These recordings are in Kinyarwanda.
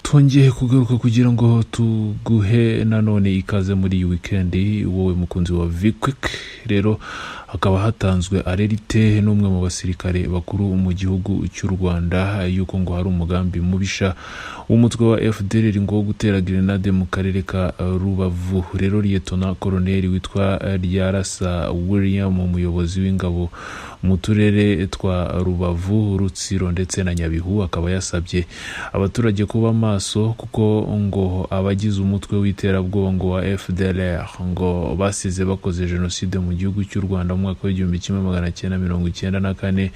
twongeye kugaruka kugira ngo tuguhe nanone ikaze muri iyi wikendi wowe mukunzi wa vikwik rero hakaba hatanzwe arerite n'umwe mu basirikare bakuru mu gihugu cy'u rwanda yuko ngo hari umugambi mubisha w'umutwe wa fdr ngo wo gutera grenade mu karere ka rubavu rero liyetona koroneri witwa ryarasa william umuyobozi w'ingabo mu turere twa rubavu rutsiro ndetse na nyabihu akaba yasabye abaturage kuba maso kuko ngo abagize umutwe w'iterabwoba ngo wa fdr ngo basize bakoze jenoside mu gihugu cy'u rwanda mu mwaka w'igihumbi kimwe magana cyenda mirongo icyenda na kane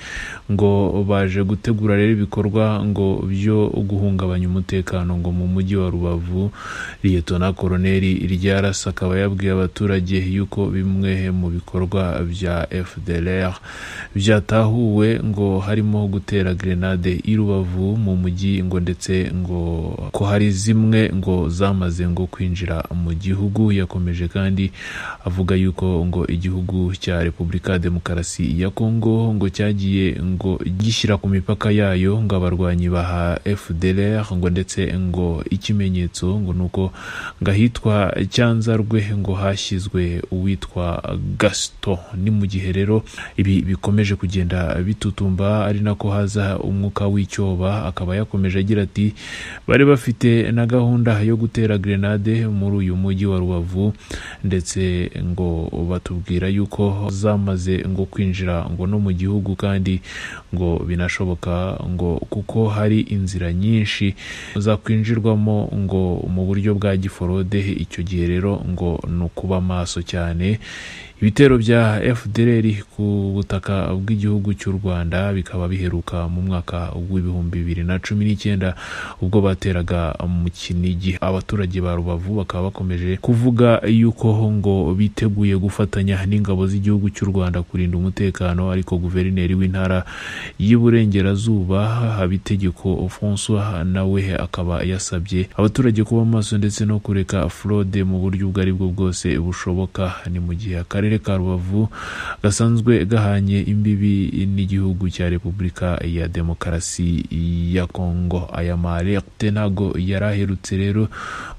ngo baje gutegura rero ibikorwa ngo byo guhungabanya umutekano ngo mu mujyi wa rubavu liyetona koroneri ryarasa akaba yabwiye abaturage yuko bimwe mu bikorwa bya fdr byatahuwe ngo harimo gutera grenade i rubavu mu mujyi ngo ndetse ngo ko hari zimwe ngo zamaze ngo kwinjira mu gihugu yakomeje kandi avuga yuko ngo igihugu cya repubulika ya demokarasi ya kongo ngo cyagiye ngo gishyira ku mipaka yayo ngo abarwanyi baha fdr ngo ndetse ngo ikimenyetso ngo ni uko ngo ahitwa cyanzarwe ngo hashyizwe uwitwa gaston ni mu gihe rero ibi bikomeje kugenda bitutumba ari nako haza umwuka w'icyoba akaba yakomeje agira ati bari bafite na gahunda yo gutera grenade muri uyu mujyi wa rubavu ndetse ngo batubwira yuko zamaze ngo kwinjira ngo no mu gihugu kandi ngo binashoboka ngo kuko hari inzira nyinshi zakwinjirwamo ngo mu buryo bwa giforode icyo gihe rero ngo ni ukuba maso cyane ibitero bya fdr ku butaka bw'igihugu cy'u rwanda bikaba biheruka mu mwaka w'ibihumbi bibiri na cumi n'icyenda ubwo bateraga mu kinigi abaturage ba rubavu bakaba bakomeje kuvuga yuko ngo biteguye gufatanya n'ingabo z'igihugu cy'u rwanda kurinda umutekano ariko guverineri w'intara y'iburengerazuba habitegeko francois nawe akaba yasabye abaturage kuba maso ndetse no kureka fraude mu buryo ubwo ari bwo bwose bushoboka ni mu gihe akarere akarere ka rubavu gasanzwe gahanye imbibi n'igihugu cya repubulika ya demokarasi ya kongo aya marete ntago yari aherutse rero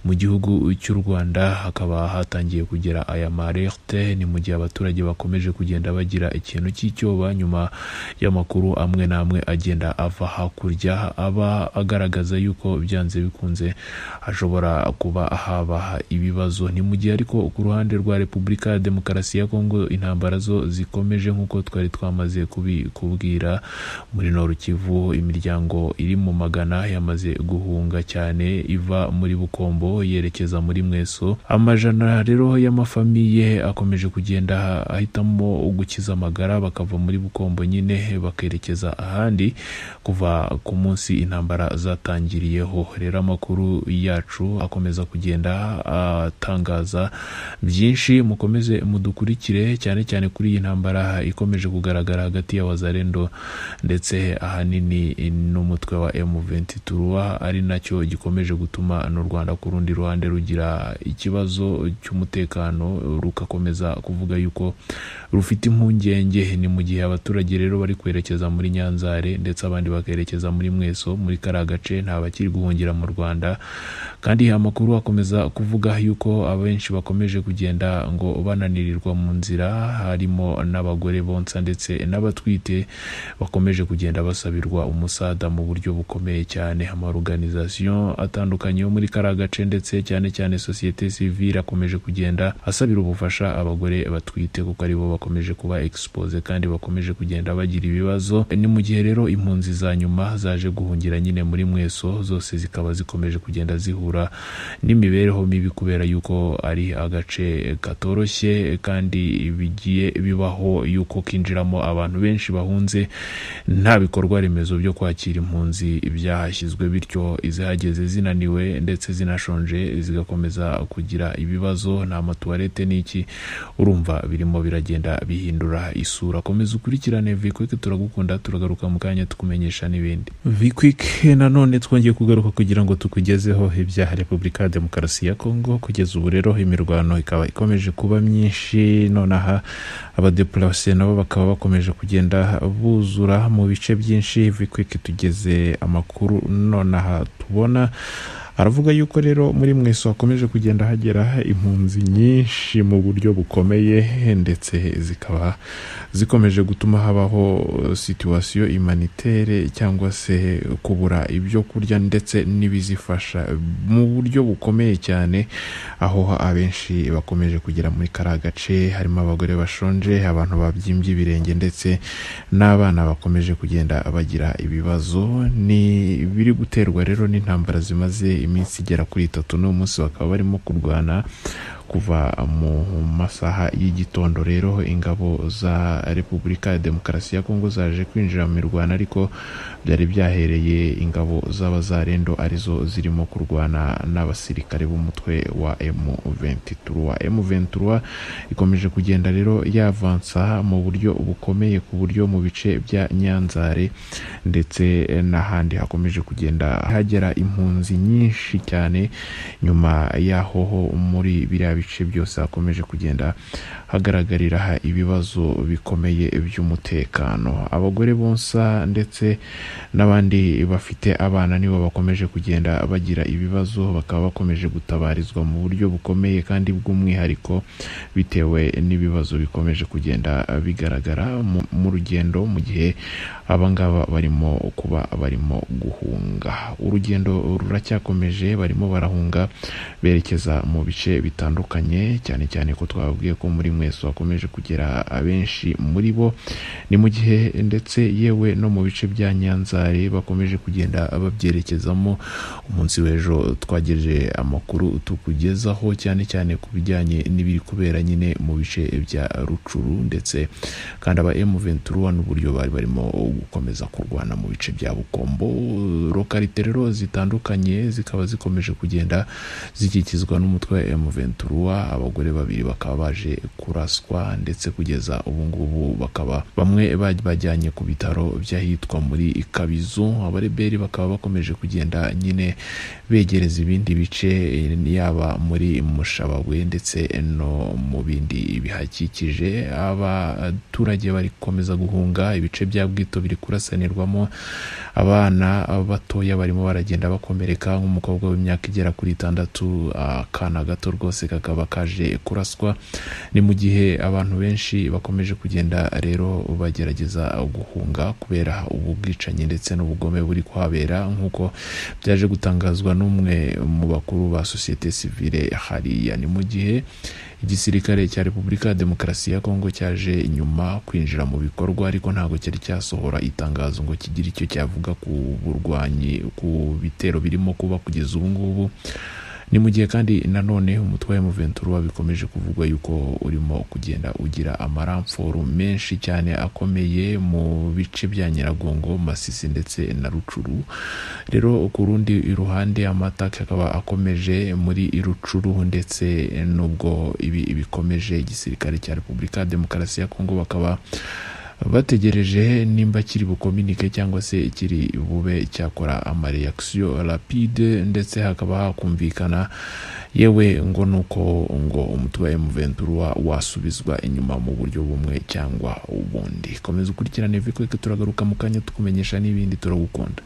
mu gihugu cy'u rwanda hakaba hatangiye kugera aya marete ni mu gihe abaturage bakomeje kugenda bagira ikintu cy'icyoba nyuma y'amakuru amwe n'amwe agenda ava hakurya aba agaragaza yuko byanze bikunze hashobora kuba haba ibibazo ni mu gihe ariko ku ruhande rwa repubulika ya demokarasi ya kongo intambara zo zikomeje nk'uko twari twamaze kubikubwira muri norukivu imiryango iri mu magana yamaze guhunga cyane iva muri bukombo yerekeza muri mweso amajana rero y'amafamiye akomeje kugenda ahitamo gukiza amagara bakava muri bukombo nyine bakerekeza ahandi kuva ku munsi intambara zatangiriyeho rero amakuru yacu akomeza kugenda atangaza byinshi mukomeze mudukurikire cyane cyane kuri iyi ntambara ikomeje kugaragara hagati ya wazarendo ndetse ahanini n'umutwe wa M23 ari nacyo gikomeje gutuma n'u Rwanda ku rundi ruhande rugira ikibazo cy'umutekano rugakomeza kuvuga yuko rufite impungenge ni mu gihe abaturage rero bari kwerekeza muri Nyanzare ndetse abandi bakerekeza muri Mweso muri kariya gace nta bakiri guhungira mu Rwanda kandi amakuru akomeza kuvuga yuko abenshi bakomeje kugenda ngo bananira bananirirwa mu nzira harimo n'abagore bonsa ndetse n'abatwite bakomeje kugenda basabirwa umusada mu buryo bukomeye cyane amaruganizasiyo atandukanye yo muri kariya gace ndetse cyane cyane sosiyete sivile akomeje kugenda asabira ubufasha abagore batwite kuko aribo bakomeje kuba expose kandi bakomeje kugenda bagira ibibazo ni mu gihe rero impunzi za nyuma zaje guhungira nyine muri mweso zose zikaba zikomeje kugenda zihura n'imibereho mibi kubera yuko ari agace katoroshye kandi bigiye bibaho yuko kinjiramo abantu benshi bahunze nta bikorwa remezo byo kwakira impunzi byahashyizwe bityo izihageze zinaniwe ndetse zinashonje zigakomeza kugira ibibazo nta matuwarete n'iki urumva birimo biragenda bihindura isura komeza ukurikirane vikwike turagukunda turagaruka mu kanya tukumenyesha n'ibindi vikwike nanone twongeye kugaruka kugira ngo tukugezeho ibyaha repubulika ya demokarasi ya kongo kugeza ubu rero imirwano ikaba ikomeje kuba myinshi benshi nonaha abadepurase nabo bakaba bakomeje kugenda buzura mu bice byinshi vikwike tugeze amakuru nonaha tubona aravuga yuko rero muri mweso hakomeje kugenda hagera impunzi nyinshi mu buryo bukomeye ndetse zikaba zikomeje gutuma habaho situwasiyo imanitere cyangwa se kubura ibyo kurya ndetse n'ibizifasha mu buryo bukomeye cyane aho abenshi bakomeje kugera muri kariya gace harimo abagore bashonje abantu babyimbye ibirenge ndetse n'abana bakomeje kugenda bagira ibibazo ni biri guterwa rero n'intambara zimaze iminsi igera kuri itatu n'uwo munsi bakaba barimo kurwana kuva mu masaha y'igitondo rero ingabo za repubulika ya demokarasi ya kongo zaje kwinjira mu mirwano ariko byari byahereye ingabo z'abazarendo arizo zirimo kurwana n'abasirikare b'umutwe wa M23 M23 ikomeje kugenda rero yavansa mu buryo bukomeye ku buryo mu bice bya Nyanzare ndetse n'ahandi hakomeje kugenda hagera impunzi nyinshi cyane nyuma y'aho ho muri biriya bice byose hakomeje kugenda hagaragarira ibibazo bikomeye by'umutekano abagore bonsa ndetse n'abandi bafite abana nibo bakomeje kugenda bagira ibibazo bakaba bakomeje gutabarizwa mu buryo bukomeye kandi bw'umwihariko bitewe n'ibibazo bikomeje kugenda bigaragara mu- mu rugendo mu gihe abangaba barimo kuba barimo guhunga urugendo ruracyakomeje barimo barahunga berekeza mu bice bitandukanye cyane cyane ko twababwiye ko muri mweso hakomeje kugera abenshi muri bo ni mu gihe ndetse yewe no mu bice bya nyanzare bakomeje kugenda babyerekezamo umunsi w'ejo twagejeje amakuru tukugezaho cyane cyane ku bijyanye n'ibiri kubera nyine mu bice bya rucuru ndetse kandi aba M23 n'uburyo bari barimo gukomeza kurwana mu bice bya Bukombo lokalite rero zitandukanye zikaba zikomeje kugenda zikikizwa n'umutwe wa M23 abagore babiri bakaba baje kuraswa ndetse kugeza ubu ngubu bakaba bamwe baj- bajyanye ku bitaro by'ahitwa muri Kabizu abareberi bakaba bakomeje kugenda nyine begereza ibindi bice eh, yaba muri Mushabawe ndetse no mu bindi bihakikije abaturage bari gukomeza guhunga ibice bya bwito biri kurasanirwamo abana batoya barimo baragenda bakomereka nk'umukobwa w'imyaka igera kuri itandatu akana gato rwose kakaba kaje kuraswa ni mu gihe abantu benshi bakomeje kugenda rero bagerageza guhunga kubera ubu bwicanyi ndetse n'ubugome buri kuhabera nk'uko byaje gutangazwa n'umwe mu bakuru ba sosiyete sivile hariya ni mu gihe igisirikare cya repubulika ya demokarasi ya kongo cyaje nyuma kwinjira mu bikorwa ariko ntabwo cyari cyasohora itangazo ngo kigire icyo cyavuga ku burwanyi ku bitero birimo kuba kugeza ubu ngubu ni mu gihe kandi nanone umutwe wa M23 bikomeje kuvugwa yuko urimo kugenda ugira amaramforo menshi cyane akomeye mu bice bya Nyiragongo Masisi ndetse na Rucuru rero ku rundi ruhande amatake akaba akomeje muri Rucuru ndetse nubwo ibi bikomeje igisirikare cya Repubulika ya Demokarasi ya Kongo bakaba bategereje nimba kiri bukominike cyangwa se kiri bube cyakora amareyakisiyo rapide ndetse hakaba hakumvikana yewe ngo nuko ngo umutwe wa M23 wasubizwa inyuma mu buryo bumwe cyangwa ubundi komeza ukurikirane vikweke turagaruka mu kanya tukumenyesha n'ibindi turagukunda